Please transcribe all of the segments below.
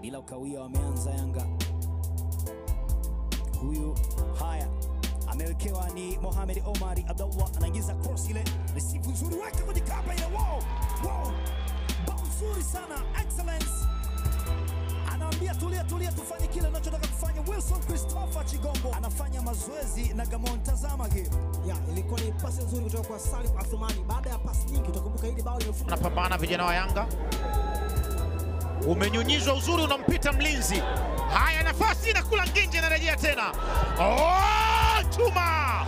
bila ukawia, wameanza Yanga. Huyu haya amewekewa ni Mohamed Omari Abdallah, anaingiza cross ile, receive nzuri, weka kwenye kamba ile, wow, wow, bao nzuri sana, excellence anaambia tulia, tulia, tufanye kile unachotaka kufanya. Wilson Christopher Chigombo anafanya mazoezi na Gamon, tazama game Ya, ilikuwa ni pasi nzuri kutoka kwa Salim Athumani. Baada ya pasi nyingi, utakumbuka hili bao limefungwa Wanapambana vijana wa Yanga, umenyunyizwa uzuri, unampita mlinzi. Haya, nafasi na kula nginje, inarejea tena. Oh, chuma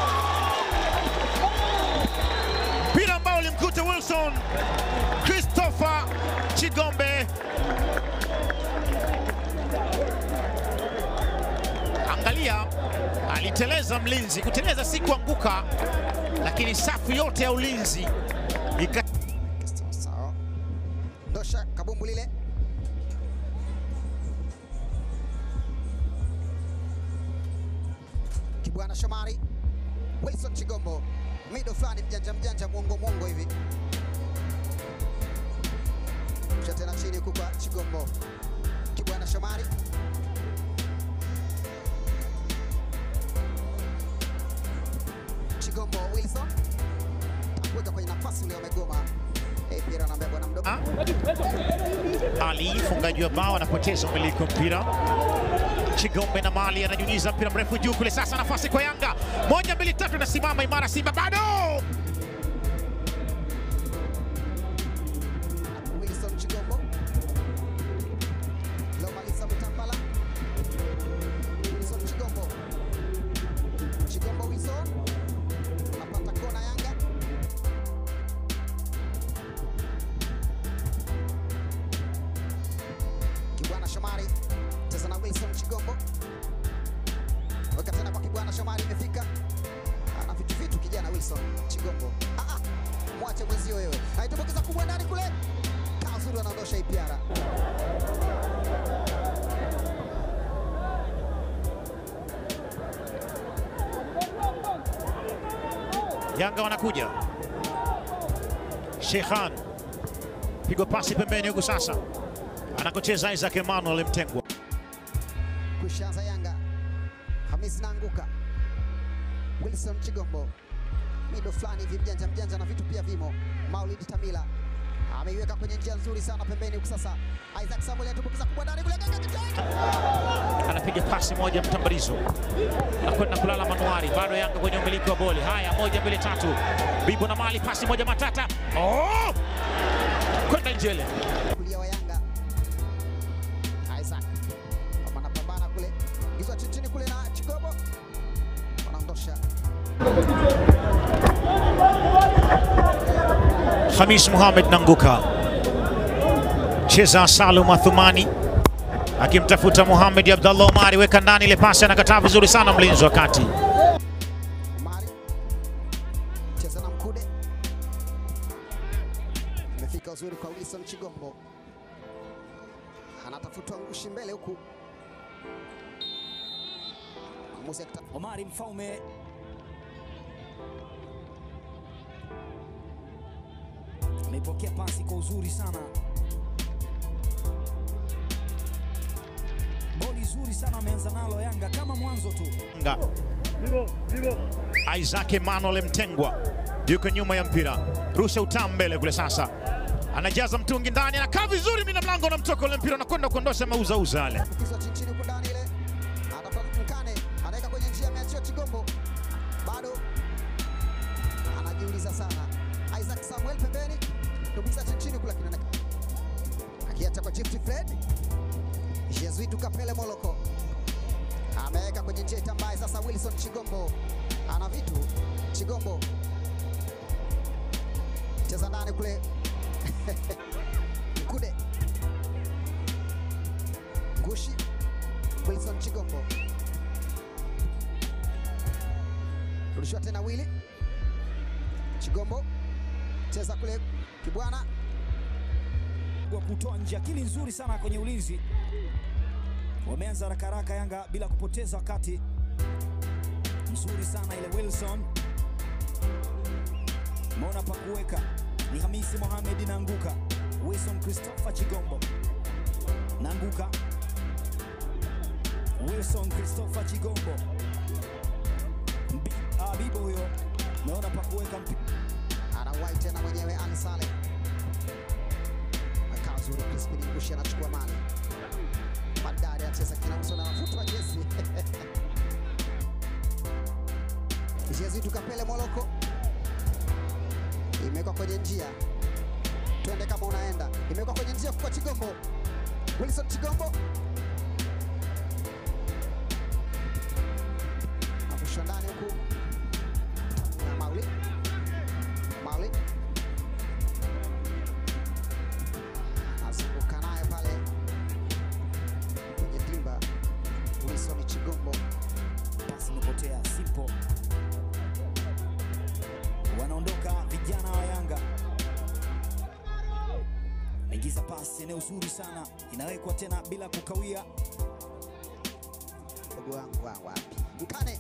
mpira ambao ulimkuta Wilson Christopher Chigombe. Angalia, aliteleza mlinzi. Kuteleza si kuanguka, lakini safu yote ya ulinzi ika Sawa sawa. Ndosha kabumbu lile. Kibwana Shomari. Wilson Chigombo. Mido fulani mjanja mjanja mwongo mwongo hivi. Kisha tena chini huku kwa Chigombo. Kibwana Shomari. Chigombo Wilson. Takuweka kwenye nafasi ule wamegoma. Eh, Pira anaambia bwana mdogo. Ali mfungaji wa bao anapoteza umiliki wa mpira. Chigombe na Mali ananyunyiza mpira mrefu juu kule. Sasa nafasi kwa Yanga, moja mbili tatu, inasimama imara Simba bado Wilson Chigombo. Lomalisa Mutambala. Wilson Chigombo. Chigombo Wilson. Anapata kona Yanga. Kibwana Shomari. Cheza na Wilson Chigombo. Weka tena kwa Kibwana Shomari imefika. Ana vitu vitu kijana Wilson Chigombo. Ah ah. Mwache mwenzio wewe. Aitumbukiza kubwa ndani kule. Kazuri anaondosha ipiara. Yanga wanakuja. Shekhan pigwa pasi pembeni huku sasa anakocheza Isaac Emmanuel Mtengwa. kushanza Yanga. Hamisi naanguka. Wilson Chigombo. Mido fulani hivi mjanja mjanja na vitu pia vimo. Maulid Tamila ameiweka kwenye njia nzuri sana pembeni huku sasa. Isaac Samuel atumbukiza kubwa ndani kule kaka kitoi. anapiga pasi moja mtambalizo na kwenda kulala manuari. Bado Yanga kwenye umiliki wa boli. Haya, moja mbili tatu, Bibo na Mali, pasi moja matata, oh! kwenda Njele. Kulia wa Yanga. Isaac. Kama anapambana kule. Gizwa chini chini kule na Chigombo. Wanaondosha. Hamis Mohamed Nanguka cheza Salum Athumani akimtafuta Mohamed Abdallah Omari, weka ndani ile pasi, anakataa vizuri sana mlinzi wa kati. Omari cheza na Mkude, imefika uzuri kwa Wilson Chigombo, anatafutwa ngushi mbele huku, mwamuzi akita Omari Mfaume ameipokea pasi kwa uzuri sana, boli zuri sana ameanza nalo Yanga kama mwanzo tu. Yanga. Isaac Emmanuel Mtengwa yuko nyuma ya mpira, rusha utaa mbele kule sasa, anajaza mtungi ndani, anakaa vizuri, mina mlango unamtoka ule mpira, unakwenda kuondosha mauzauza yale. kukizwa chini chini huku ndani ile, anatafuta Mkane, anaweka kwenye njia, ameachia Chigombo, bado anajiuliza sana. Isaac Samuel pembeni, tumbukiza chini chini kule, lakini ana- akiacha kwa Gift Fred Jesuit Kapele Moloko ameweka kwenye njia itambaye. Sasa Wilson Chigombo ana vitu. Chigombo cheza ndani kule Mkude Ngushi Wilson Chigombo rudishiwa tena Willy Chigombo cheza kule Kibwana wa kutoa nje, akili nzuri sana kwenye ulinzi. Wameanza haraka haraka Yanga bila kupoteza wakati, nzuri sana ile Wilson Mona pa kuweka ni Hamisi Mohamed inaanguka. Wilson Christopher Chigombo Nanguka, Wilson Christopher Chigombo, Mbi, ah, Bibo huyo naona pa kuweka mpi anawahi tena mwenyewe Ali Saleh. Akaa zuri Crispin Ngushi anachukua mali. Madari acheza kinauso na anavutwa jezi. Jezi tukapele Moloko. Imewekwa kwenye njia. Twende kama unaenda. Imewekwa kwenye njia kwa Chigombo. Wilson Chigombo. Akusha ndani huku. Na Mauli. Mauli azunguka naye pale kwenye dimba. Wilson Chigombo pasi imepotea simple. Wanaondoka vijana wa Yanga, ingiza pasi eneo zuri sana, inawekwa tena bila kukawia. mdogo wangu wa wapi? Mkane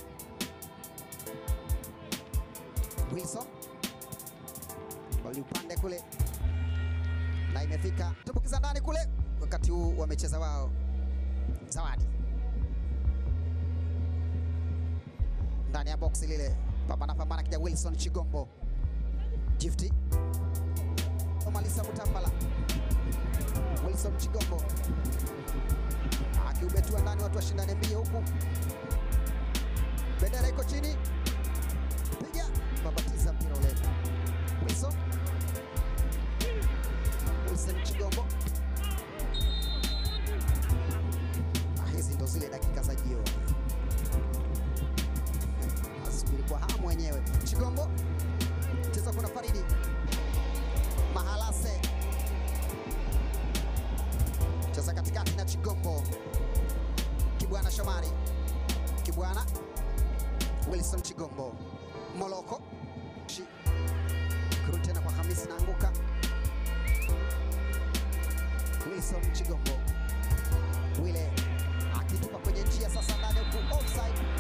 Wilson bali upande kule na imefika tumbukiza ndani kule, wakati huu wamecheza wao. Zawadi ndani ya boksi lile, pambana pambana, kija Wilson Chigombo Gifty Malisa Mutambala Wilson Chigombo akiubetua ndani, watu washindane mbio huku, bendera iko chini, piga babatiza mpira ule. Wilson Wilson Chigombo. Ah, hizi ndo zile dakika za jioni, asubiri kwa hamu wenyewe. Chigombo cheza, kuna Faridi Mahalase cheza katikati na Chigombo Kibwana Shomari Kibwana Wilson Chigombo Moloko Shi- kurudi tena kwa Hamisi naanguka Wilson Chigombo Wile akitupa kwenye njia sasa ndani huku offside